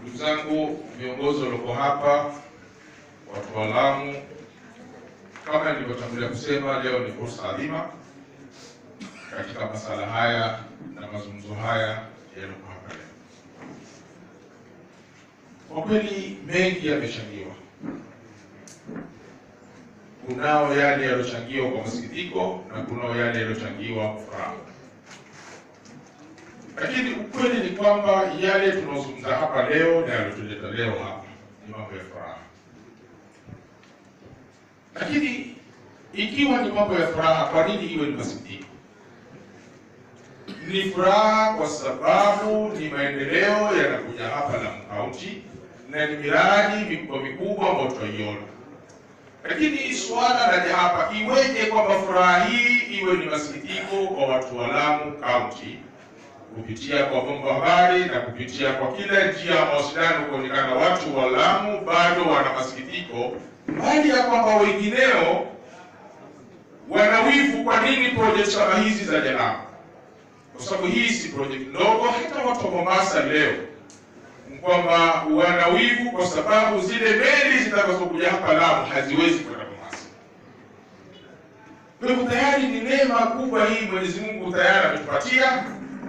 Ndugu zangu viongozi walioko hapa, watu wa Lamu, kama nilivyotangulia kusema, leo ni fursa adhima katika masala haya na mazungumzo haya yaliyoko hapa leo. Kwa kweli mengi yamechangiwa. Kunao yale yaliyochangiwa kwa masikitiko na kunao yale yaliyochangiwa kwa furaha, lakini ukweli ni kwamba yale tunaozungumza hapa leo na yaliyotuleta leo hapa ni mambo ya furaha. Lakini ikiwa ni mambo ya furaha, kwa nini iwe ni masikitiko? Ni furaha kwa sababu ni maendeleo yanakuja hapa Lamu County na ni miradi mikubwa mikubwa ambayo tutaiona. Lakini suala laja hapa, iweje kwamba furaha hii iwe ni masikitiko kwa watu wa Lamu County kupitia kwa vyombo habari na kupitia kwa kila njia ya mawasiliano kuonekana watu wa Lamu bado wana masikitiko, mbali ya kwamba wengineo wanawivu kwa nini project kama hizi za Lamu kwa sababu hii si project ndogo. Hata watu wa Mombasa leo kwamba wana wivu kwa sababu zile meli zitakazokuja hapa Lamu haziwezi kwenda Mombasa. Kwa hivyo tayari ni neema kubwa hii Mwenyezi Mungu tayari ametupatia,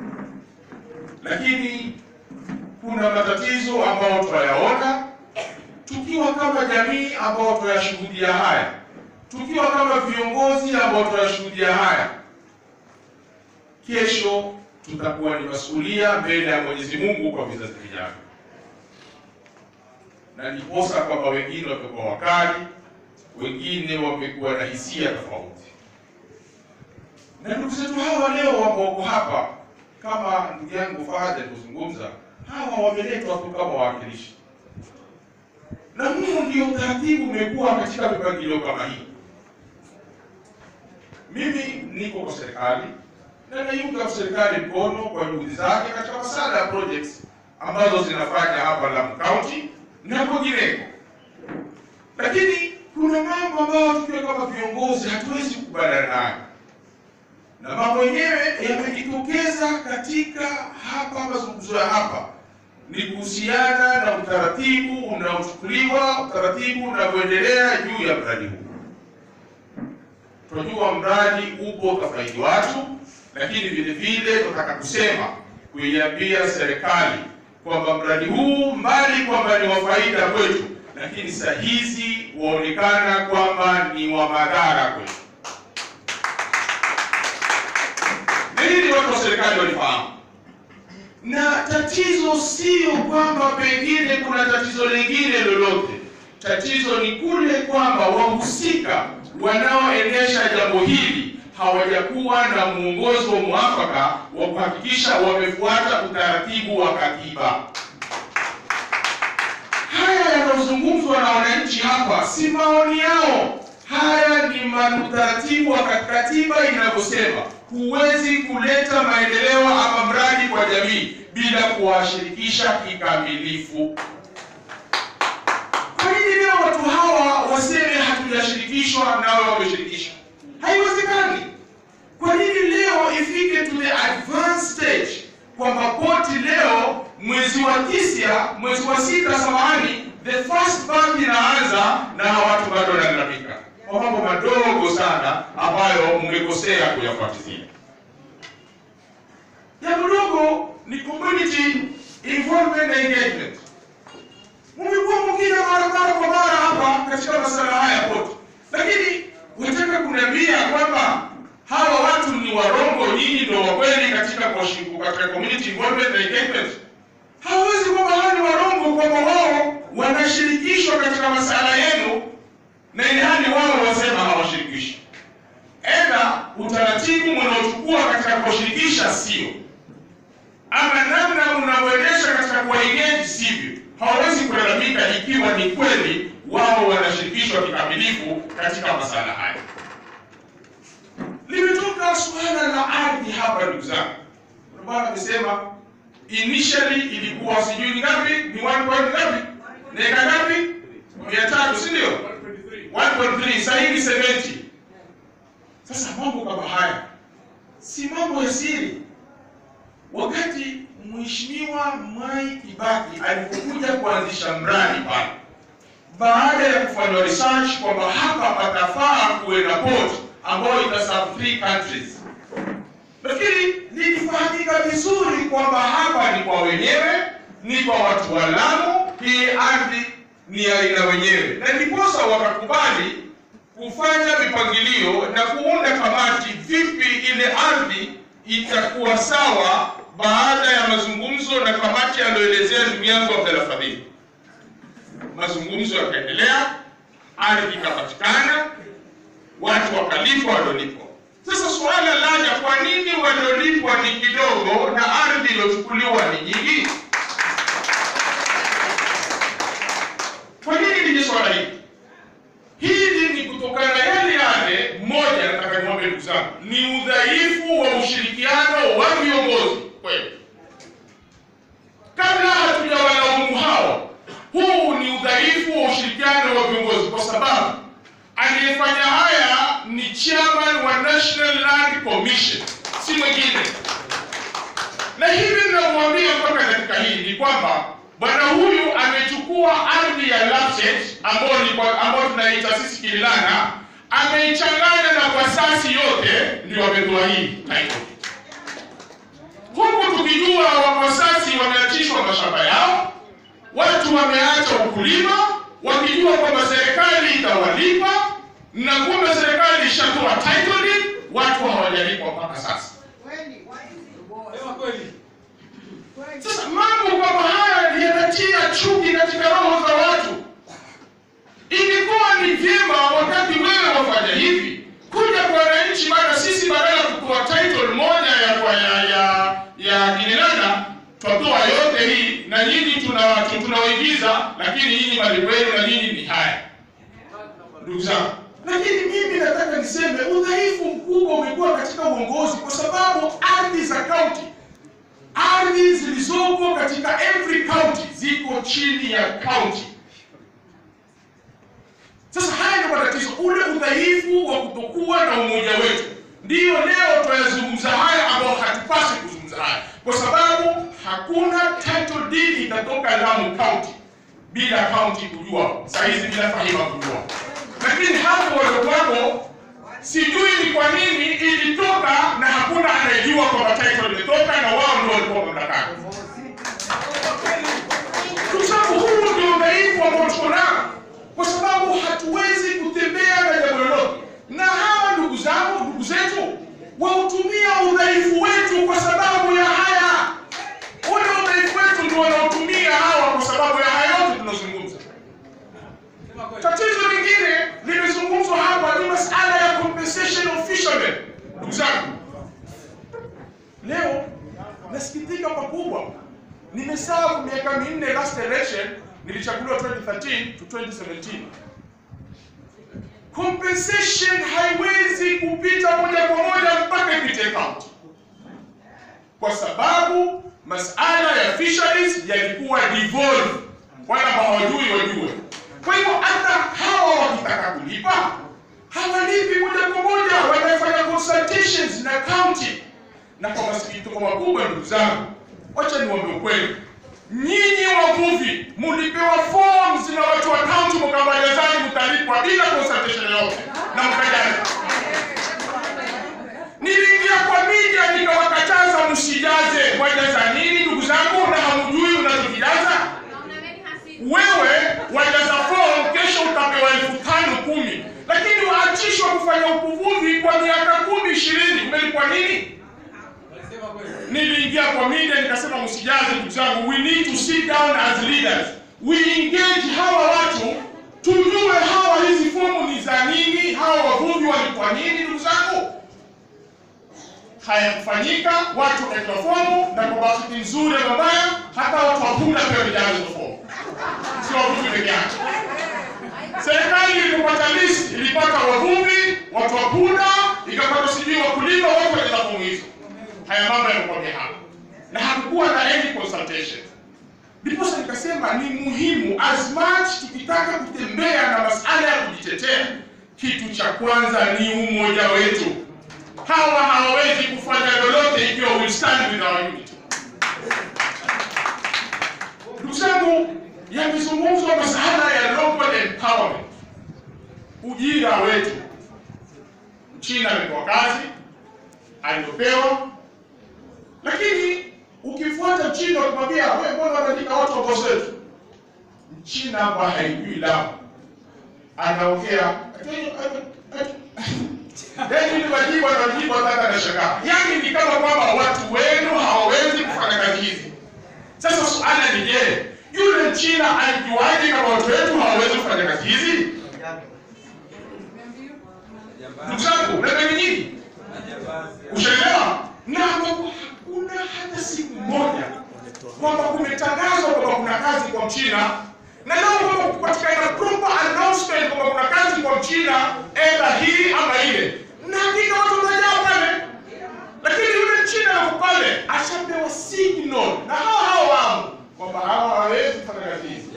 lakini kuna matatizo ambayo tunayaona tukiwa kama jamii ambao tunayashuhudia haya, tukiwa kama viongozi ambao tunayashuhudia haya kesho tutakuwa ni masulia mbele ya Mwenyezi Mungu kwa vizazi vijavyo, na ndiposa kwamba wengine wamekuwa wakali, wengine wamekuwa na hisia tofauti. Na ndugu zetu hawa leo ambao wako hapa, kama ndugu yangu Fahad alivyozungumza, hawa wameletwa tu kama wawakilishi, na huu ndio utaratibu umekuwa katika mipangilio kama hii. Mimi niko kwa serikali na naiunga serikali mkono kwa juhudi zake katika masala ya projects ambazo zinafanya hapa Lamu County na kwingineko, lakini kuna mambo ambayo tukiwa kama viongozi hatuwezi kukubaliana nayo, na mambo yenyewe yamejitokeza katika hapa mazungumzo ya hapa ni kuhusiana na utaratibu unaochukuliwa, utaratibu unavyoendelea juu ya mradi huu. Tunajua mradi upo utafaidi watu lakini vile vile tunataka kusema kuiambia serikali kwamba mradi huu mbali kwamba ni wa faida kwetu, lakini saa hizi waonekana kwamba ni wa madhara kwetu. Na hili watu wa serikali walifahamu, na tatizo sio kwamba pengine kuna tatizo lingine lolote. Tatizo ni kule kwamba wahusika wanaoendesha jambo hili hawajakuwa na mwongozo mwafaka wa kuhakikisha wamefuata utaratibu wa katiba. Haya yanayozungumzwa na wananchi hapa si maoni yao, haya ni utaratibu wa katiba inavyosema. Huwezi kuleta maendeleo ama mradi kwa jamii bila kuwashirikisha kikamilifu. Kwa nini leo watu hawa waseme hatujashirikishwa nao wameshirikishwa? Haiwezekani. Kwa nini leo ifike to the advanced stage kwamba poti leo mwezi wa tisa, mwezi wa sita, samahani, the first month inaanza na watu bado wanalalamika kwa mambo madogo sana ambayo mmekosea kuyafuatilia. Jambo dogo ni community involvement na engagement. Mmekuwa mkija mara mara kwa mara hapa katika masuala haya ya poti, lakini unataka kuniambia kwamba hawa watu ni warongo, nyinyi ndio wa kweli katika katika community involvement na engagement? Hawezi kwamba hawa ni warongo, kwamba wao wanashirikishwa katika masala yenu na ilhali wao wasema hawashirikishi. Enda utaratibu mnaochukua katika kuwashirikisha sio, ama namna mnavyoendesha katika kuwaengage sivyo. Hawawezi kulalamika ikiwa ni kweli wao wanashirikishwa kikamilifu katika masala haya. Limetoka suala la ardhi hapa, ndugu zangu. Bwana amesema initially ilikuwa sijui ni ngapi, ni 1 point ngapi, neka ngapi, mia tatu, si ndio? 1.3 sasa hivi 70. Sasa mambo kama haya si mambo ya siri. Wakati Mheshimiwa Mwai Kibaki alipokuja kuanzisha mradi pale, baada ya kufanywa research kwamba hapa patafaa kuwe na port ambayo itaserve three countries. Nafikiri lilifahamika vizuri kwamba hapa ni kwa wenyewe, ni kwa watu wa Lamu, hii ardhi ni ya aina wenyewe, na ndiposa wakakubali kufanya mipangilio na kuunda kamati, vipi ile ardhi itakuwa sawa, baada ya mazungumzo na kamati aliyoelezea ndugu yangu Abdalla Fadhili. Mazungumzo yakaendelea, ardhi ikapatikana, watu wakalipwa waliolipwa. Sasa suala laja, kwa nini waliolipwa ni kidogo na ardhi iliyochukuliwa ni nyingi? Kwa nini lije swala hili? Hili ni kutokana na yale yale. Mmoja, nataka niwaambie ndugu zangu, ni udhaifu wa ushirikiano wa viongozi kweli. Kabla hatujawalaumu hao, huu ni udhaifu wa ushirikiano wa viongozi, kwa sababu aliyefanya haya ni chairman wa National Land Commission, si mwingine. Na hivi ninamwambia mpaka katika hii ni kwamba bwana huyu amechukua ardhi ya Lapset ambayo ni kwa- ambayo tunaita sisi Kililana, ameichanganya na Kwasasi yote, ndio ametoa hii title huku tukijua Wakwasasi wameachishwa mashamba yao, watu wameacha ukulima, wakijua kwamba serikali itawalipa, na kumbe serikali ishatoa title deed, watu hawajalipwa mpaka sasa. Sema kweli. Sasa mambo kama haya yanatia chuki katika roho za watu. Ingekuwa ni vyema wakati wewe wafanya hivi kuja kwa wananchi, maana sisi badala ya kutoa title moja ya kwa ya ya, ya Kinilana twatoa yote hii na nyinyi tuna tunaoigiza, lakini nyinyi mali wenu na nyinyi ni haya, ndugu zangu. Lakini mimi nataka niseme udhaifu mkubwa umekuwa katika uongozi, kwa sababu ardhi za kaunti ardhi zilizoko katika every county ziko chini ya county. Sasa haya ndio matatizo, ule udhaifu wa kutokuwa na umoja wetu, ndiyo leo tunayazungumza haya, ambao hatupasi kuzungumza haya, kwa sababu hakuna title deed itatoka Lamu County bila county kujua, saa hizi bila Fahima kujua, lakini hapo waliokuwapo sijui ni kwa nini ilitoka na hakuna anayejua kwamba title imetoka, na wao ndio walikuwa mamlakani. Kwa sababu huu ndio udhaifu ambao tuko nao, kwa sababu hatuwezi kutembea na jambo lolote, na hawa ndugu zangu, ndugu zetu wautumia udhaifu wetu kwa sababu ya haya. Ule udhaifu wetu ndio wanaotumia hawa kwa sababu ya haya yote tunazungumza. Sema kweli. Tatizo lingine limezungumzwa hapa ni masala ya compensation of fishermen. Ndugu zangu, leo nasikitika pakubwa, nimeserve miaka minne, last election nilichaguliwa 2013 to 2017. Compensation haiwezi kupita moja kwa moja mpaka ipite county, kwa sababu masala ya fisheries yalikuwa devolved, wala hawajui wajue. Kwa hivyo hata hawa wakitaka kulipa hawalipi moja kwa moja, wanafanya consultations na county. Na kwa masikitiko makubwa, ndugu zangu, wacha niwaambie ukweli, nyinyi wavuvi mulipewa forms na watu wa county, mkabalizani mtalipwa bila consultation yote na mkajaza. Niliingia kwa media nikawakataza msijaze. Mwajaza nini ndugu zangu, na hamjui unachokijaza? wewe wajaza form kesho utapewa elfu tano kumi lakini waachishwa kufanya ukuvuvi kwa miaka kumi ishirini umelipwa nini Walisema kweli. niliingia kwa media nikasema msijaze ndugu zangu we need to sit down as leaders we engage hawa watu tujue hawa hizi fomu ni za nini hawa wavuvi walikuwa nini ndugu zangu hayakufanyika watu wakaitwa fomu na kwa bahati nzuri ya mabaya hata watu wa punda pia walijaza hizo fomu sio wavuvi peke yake serikali ilipopata list ilipata wavuvi watu wa punda ikapata sijui wakulima wote walijaza fomu hizo haya mambo yanakuambia hapa na hakukuwa na any consultation ndiposa nikasema ni muhimu as much tukitaka kutembea na masala ya kujitetea kitu cha kwanza ni umoja wetu hawa hawawezi kufanya lolote ikiwa we stand with our unity ndugu zangu yamezungumzwa masuala ya local empowerment, ujira wetu. Mchina amepewa kazi aliyopewa, lakini ukifuata Mchina ukimwambia wewe, mbona wanaandika watu wa bosi wetu? Mchina hapa haijui Lamu, anaongea yaani ni majibu anajibu hata anashangaa. Yaani ni kama kwamba watu wenu hawawezi kufanya kazi hizi. Sasa suala ni je, yule Mchina alijuaje kama watu wetu hawawezi kufanya kazi hizi? Ndugu zangu, na nyinyi ushaelewa? Na hakuna hata siku moja kwamba kumetangazwa kwamba kuna kazi kwa Mchina na leo kwamba kupatikana proper announcement kwamba kuna kazi kwa Mchina edha hii ama ile, na hakika watu watajaa pale, lakini yule Mchina yuko pale ashapewa signal na hao hao wamo kwamba hawa hawawezi kufanya kazi hizi.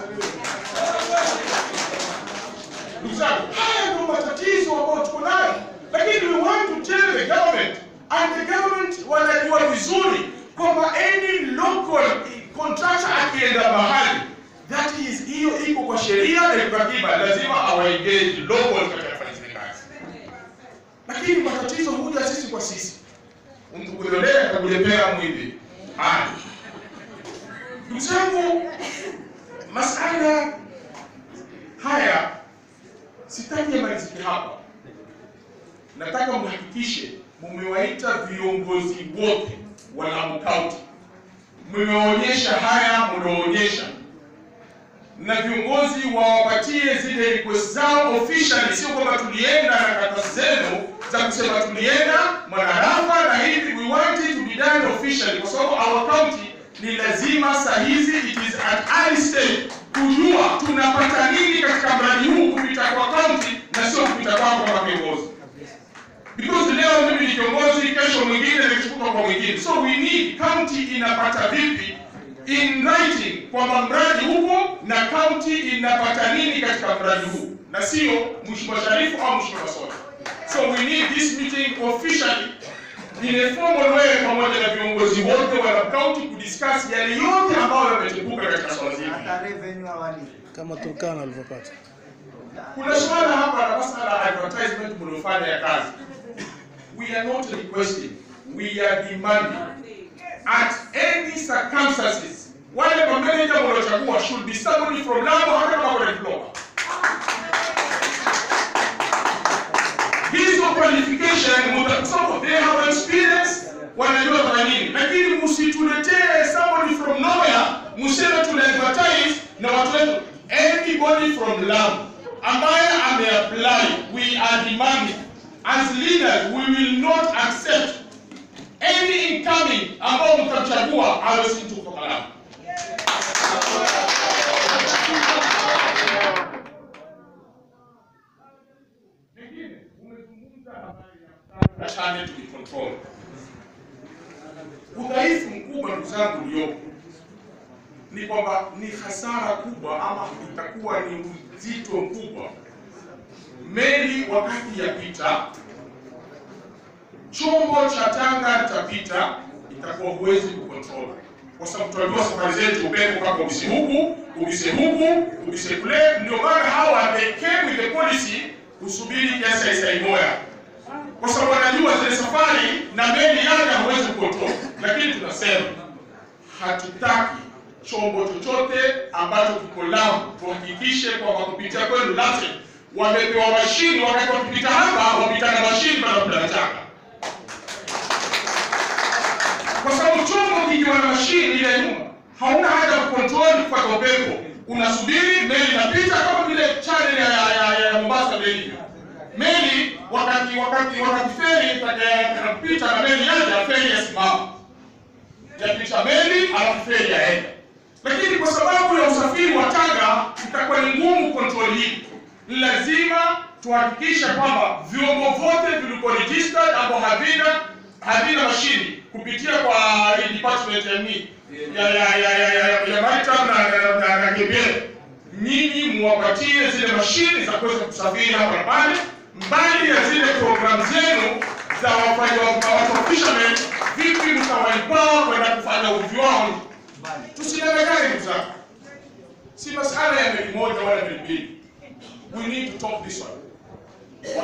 Ndugu zangu, haya ndio matatizo ambayo tuko nayo, lakini we want to tell the government and the government wanajua vizuri kwamba any local contractor akienda mahali that is hiyo iko kwa sheria na iko katiba, lazima awaengage local katika kufanya zile kazi. Lakini matatizo huja sisi kwa sisi, mtu kuliolea kakulepea mwili. Haya, ndugu zangu, masala haya sitaki yamalizike hapa. Nataka mhakikishe mumewaita viongozi wote wa Lamu County, mmewaonyesha haya mlioonyesha na viongozi wawapatie zile request zao officially, sio kwamba tulienda na karatasi zenu za kusema tulienda Mwanarafa na hivi, we want it to be done officially, kwa sababu our county ni lazima saa hizi it is at early stage kujua tunapata nini katika mradi huu kupita kwa county na sio kupita kwako kama kiongozi because leo mimi ni kiongozi, kesho mwingine nikichukuka kwa mwingine, so we need county inapata vipi in writing kwamba mradi huko na county inapata nini katika mradi huu, na sio Mheshimiwa Sharifu au Mheshimiwa Soda. So we need this meeting officially in a formal way, pamoja na viongozi wote wa county kudiscuss yale yote ambayo yamechipuka katika swala zima. hata revenue hawalipi. kama Turkana alivyopata. Kuna swala hapa la masala ya advertisement mliofanya ya kazi. We are not requesting, we are demanding at any circumstances wale mameneja mliochagua should be somebody from Lamu hata kama kuna diploma. Hizo qualification mtakusoma, they have experience, wanajua kwa nini, lakini msituletee somebody from nowhere, mseme tuna advertise na watu wetu. Anybody from Lamu ambaye ameapply, we are demanding as leaders, we will not accept any incoming ambao mtamchagua awe si mtu kutoka Lamu. Pengine umezungumza habari ya channel to be controlled. Udhaifu mkubwa ndugu zangu uliopo ni kwamba ni hasara kubwa ama itakuwa ni uzito mkubwa meli wakati yapita chombo cha tanga itapita, itakuwa huwezi kucontrol, kwa sababu tunajua safari zetu upepo mpaka ubise huku ubise huku ubise kule. Ndio maana hawa they came with the policy kusubiri kiasi ya saa moja, kwa sababu wanajua zile safari na meli yake huwezi kucontrol. Lakini tunasema hatutaki chombo chochote ambacho kiko Lamu, tuhakikishe kwamba kupitia kwenu LATRA wamepewa mashini, wakati wakipita hapa wapita na mashini baada ya kupita na changa kwa sababu chombo kikiwa na mashini ile nyuma, hauna haja ya kucontrol kupata upepo, unasubiri meli inapita, kama vile channel ya, ya, ya, ya Mombasa vile ilivyo. Meli wakati wakati wakati feri inapita na meli yaja, feri yasimama, yapisha meli alafu feri yaenda. Lakini kwa sababu ya usafiri wa tanga itakuwa ni ngumu control hii. Ni lazima tuhakikishe kwamba vyombo vyote vilikuwa registered ambao havina havina mashini kupitia kwa hii department ya ni ya ya ya ya ya, ya maritime na na, na, na KPL. Nyinyi muwapatie zile mashini za kuweza kusafiri hapa na pale, mbali ya zile programu zenu za wafanya watu fishermen, vipi mtawaipawa kwenda kufanya uvuvi wao. Tusidanganyane ndugu zangu,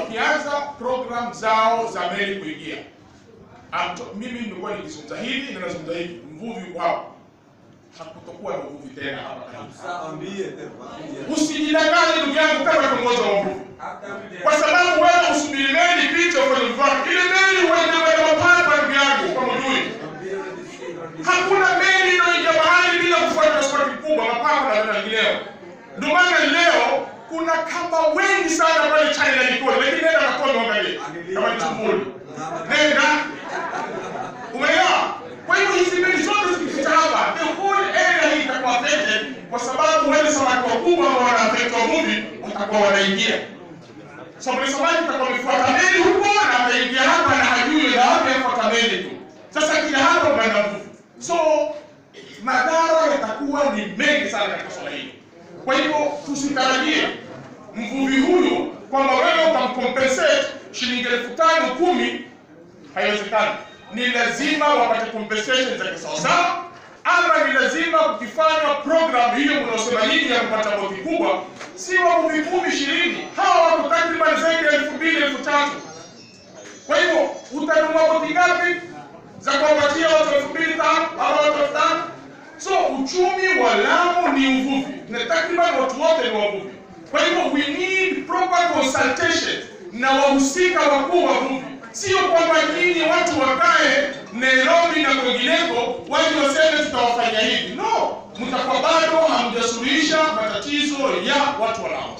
wakianza program zao za meli kuingia. Amto, mimi nimekuwa nikizungumza hili na nazungumza hivi, mvuvi uko hapa, hakutokuwa na uvuvi tena hapa karibu. Usijidanganye ndugu yangu kama kiongozi wa uvuvi, kwa sababu wewe usubiri meli picha kwenye mfano ile meli uende uende mapapa, ndugu yangu, kama ujui hakuna meli inayoingia bahari bila kufuata pasipoti kubwa mapapa na vingineo. Ndio maana leo kuna kamba wengi sana pale China Likoni, lakini nenda Kakome uangalie kama ni tumbuli, nenda umeelewa? Kwa hiyo hizi meli zote zikipita hapa, the whole area hii itakuwa affected, kwa sababu wale samaki wakubwa ambao wana affect wavuvi watakuwa wanaingia sababu samaki itakuwa amefuata meli huko na ataingia hapa na hajui na wapi afuata meli tu. Sasa kila hapa umeenda mvuvi, so madhara yatakuwa ni mengi sana katika swala hili. Kwa hivyo tusitarajie mvuvi huyu kwamba wewe utamcompensate shilingi elfu tano kumi, haiwezekani. Ni lazima wapate compensation za kisawasawa, ama ni lazima kukifanywa program hiyo mnaosema nyinyi ya kupata boti kubwa, si wavuvi kumi ishirini, hawa wako takriban zaidi ya elfu mbili elfu tatu. Kwa hivyo utanunua boti ngapi za kuwapatia watu elfu mbili tano au watu elfu tano? So uchumi wa Lamu ni uvuvi na takriban watu wote ni wavuvi. Kwa hivyo we need proper consultation na wahusika wakuu wa uvuvi, sio kwamba nyinyi watu wakae Nairobi na kwingineko waje waseme tutawafanya hivi. No, mtakuwa bado hamjasuluhisha matatizo ya watu wa Lamu.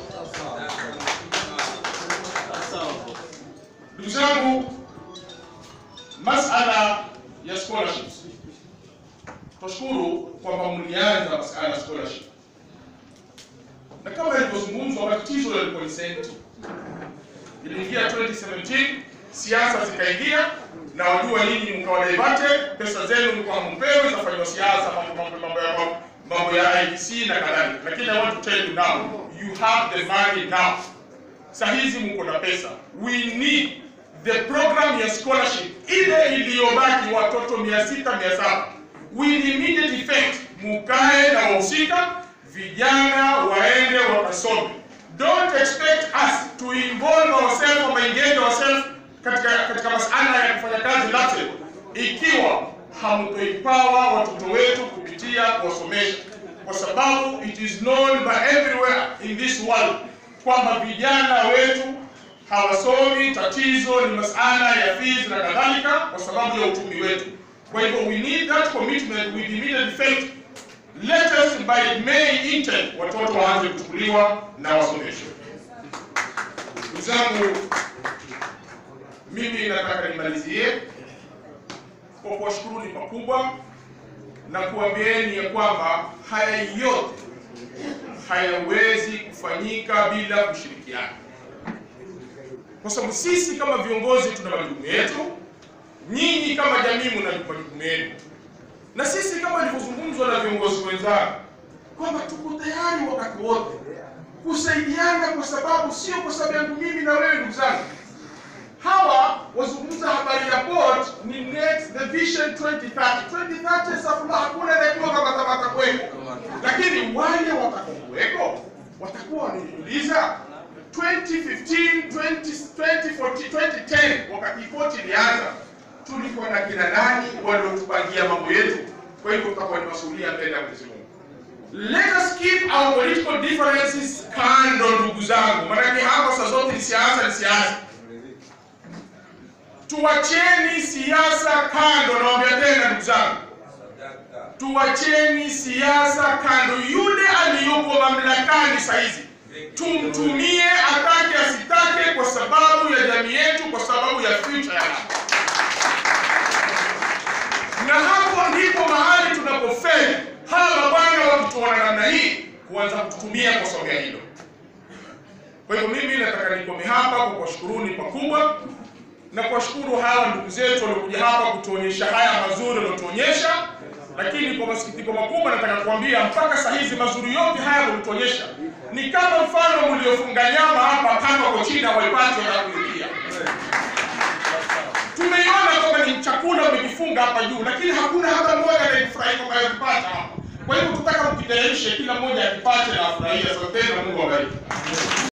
Ndugu zangu, masala ya scholarships Tunashukuru kwamba mlianza masuala ya scholarship, na kama ilivyozungumzwa, matatizo yalikuwa ni senti. Iliingia 2017 siasa zikaingia, na wajua nyinyi mkawa diverted, pesa zenu mlikuwa hampewi, zafanywa siasa, mambo mambo mambo ya mambo ya IEC na kadhalika. Lakini I want to tell you now, you have the money now. Saa hizi mko na pesa, we need the program ya scholarship ile iliyobaki, watoto 600 700 with immediate effect, mukae na wahusika vijana waende wakasome. Don't expect us to involve ourselves or engage ourselves katika katika masala ya kufanya kazi lateral ikiwa hamtoipawa watoto wetu kupitia kuwasomesha, kwa sababu it is known by everywhere in this world kwamba vijana wetu hawasomi. Tatizo ni masala ya fees na kadhalika, kwa sababu ya uchumi wetu. Kwa hivyo we need that commitment with immediate effect. Let us by May intern watoto waanze kuchukuliwa na wasomeshwe. Ndugu zangu, mimi nataka nimalizie kwa kuwashukuruni pakubwa na kuambieni ya kwamba haya yote hayawezi kufanyika bila kushirikiana, kwa sababu sisi kama viongozi tuna majukumu yetu nyinyi kama jamii mna majukumu yenu, na sisi kama ilivyozungumzwa na viongozi wenzangu kwamba tuko tayari wakati wote kusaidiana, kwa sababu sio kwa sababu yangu mimi na wewe. Ndugu zangu, hawa wazungumza habari ya port ni next the vision 2030 2030. Sasa hakuna anayejua kama tabata kweko, lakini wale watakaokuweko watakuwa wanajiuliza 2015 20, 2014 2010 wakati port ilianza tulikuwa na kina nani waliotupangia mambo yetu? Kwa hivyo tutakuwa ni masuhulia mbele ya Mwenyezi Mungu. Let us keep our political differences kando, ndugu zangu, maanake hapa saa zote ni siasa, ni siasa. Tuwacheni siasa kando, nawaambia tena ndugu zangu, tuwacheni siasa kando. Yule aliyoko mamlakani saa hizi tumtumie, atake asitake, kwa sababu ya jamii yetu, kwa sababu ya future ya na hapo ndipo mahali tunapofeli. Hawa mabwana wakituona namna hii kuanza kututumia kwa sababu ya hilo. Kwa hivyo mimi nataka nikome hapa kwa kuwashukuruni pakubwa na kuwashukuru hawa ndugu zetu waliokuja hapa kutuonyesha haya mazuri waliotuonyesha, lakini kwa masikitiko makubwa nataka kuambia mpaka saa hizi mazuri yote haya waliotuonyesha ni kama mfano mliofunga nyama hapa kama kwa China waipate na kuingia tumeiona kwamba ni chakula umekifunga hapa juu, lakini hakuna hata mmoja anayefurahi kwamba akipata hapa. Kwa hivyo tutaka mkitayarishe, kila mmoja akipate na afurahie. Asanteni na Mungu awabariki.